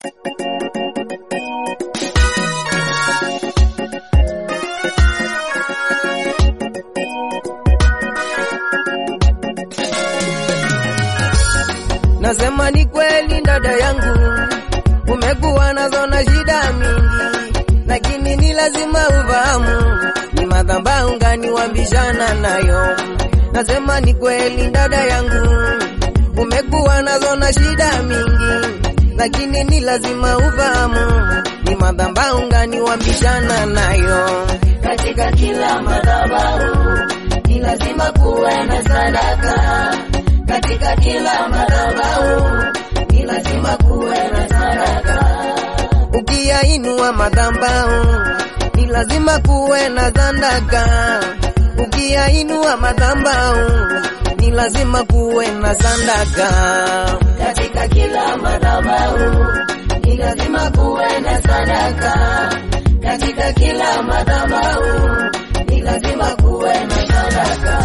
Nasema ni kweli dada yangu, umekuwa nazo na shida mingi, lakini ni lazima ufahamu ni madhabahu gani wabishana nayo. Nasema ni kweli dada yangu, umekuwa nazo na shida mingi, lakini ni lazima ufahamu ni madhabahu gani wabishana nayo. Katika kila madhabahu ni lazima kuwe na sadaka. Katika kila madhabahu ni lazima kuwe na sadaka. Ukiyainua madhabahu ni lazima kuwe na sadaka. Ukiyainua madhabahu ni lazima kuwe na sadaka. Katika kila madhabahu ni lazima kuwe na sadaka. Katika kila madhabahu ni lazima kuwe na sadaka.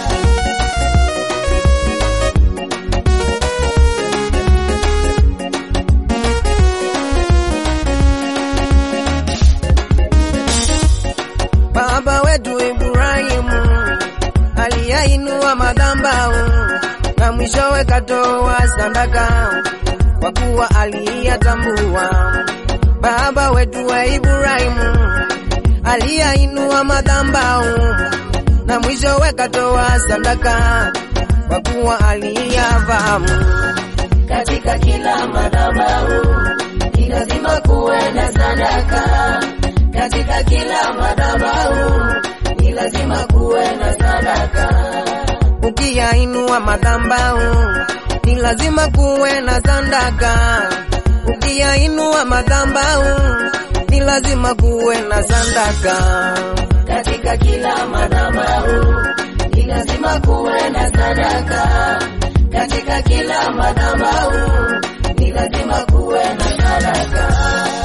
Baba wetu Ibrahimu aliyainua madhabahu na mwishowe katoa sadaka, kwa kuwa aliyatambua. Baba wetu wa Ibrahimu aliyainua madhabahu na mwishowe katoa sadaka, kwa kuwa aliyafahamu. Katika kila madhabahu ni lazima kuwe na sadaka. Katika kila madhabahu ni lazima kuwe na sadaka. Ukiyainua madhabahu ni lazima kuwe na sadaka. Ukiyainua madhabahu ni lazima kuwe na sadaka. Katika kila madhabahu ni lazima kuwe na sadaka. Katika kila madhabahu ni lazima kuwe na sadaka.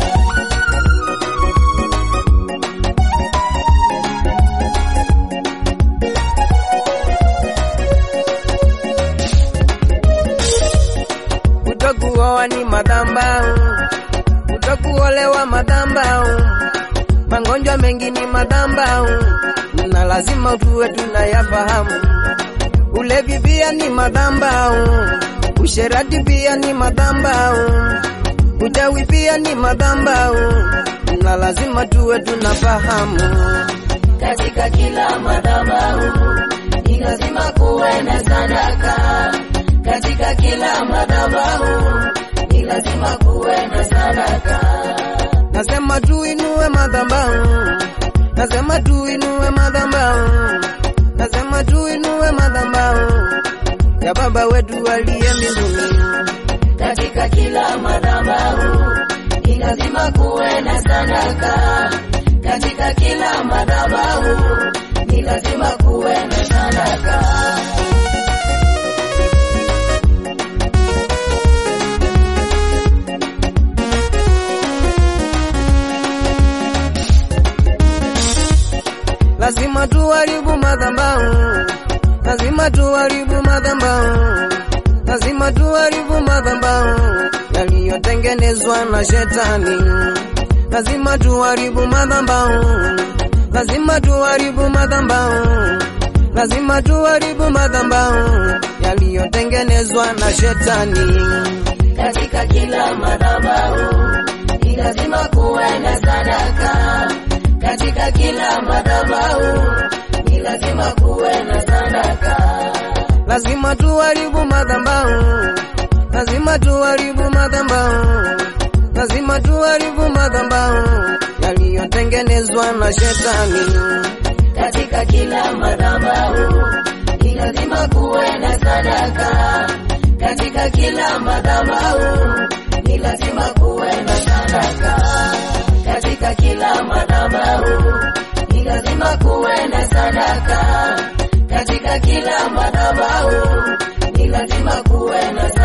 Kutokuoa ni madhabahu, kutokuolewa madhabahu, magonjwa mengi ni madhabahu, na lazima tuwe tunayafahamu. Ulevi pia ni madhabahu, usherati pia ni madhabahu, uchawi pia ni madhabahu, na lazima tuwe tunafahamu. Katika kila madhabahu ni lazima kuwe na sadaka. Katika kila madhabahu ni lazima kuwe na sadaka. Nasema tuinue madhabahu, nasema tuinue madhabahu, nasema tuinue madhabahu ya Baba wetu aliye mbinguni. Katika kila madhabahu ni lazima kuwe na sadaka. Katika kila madhabahu ni lazima kuwe na sadaka. Lazima tuharibu madhabahu, lazima tuharibu madhabahu, lazima tuharibu madhabahu yaliyotengenezwa na shetani. Lazima tuharibu madhabahu, lazima tuharibu madhabahu, lazima tuharibu madhabahu yaliyotengenezwa na shetani. Katika kila madhabahu ni lazima kuwe na sadaka. Katika kila madhabahu ni lazima kuwe na sadaka. Lazima tuharibu madhabahu, lazima tuharibu madhabahu, lazima tuharibu madhabahu yaliyotengenezwa na shetani. Katika kila madhabahu ni lazima kuwe na sadaka. Katika kila madhabahu ni lazima kuwe na sadaka. Katika kila madhabahu ni lazima kuwe na sadaka. Katika kila madhabahu ni lazima kuwe na sadaka.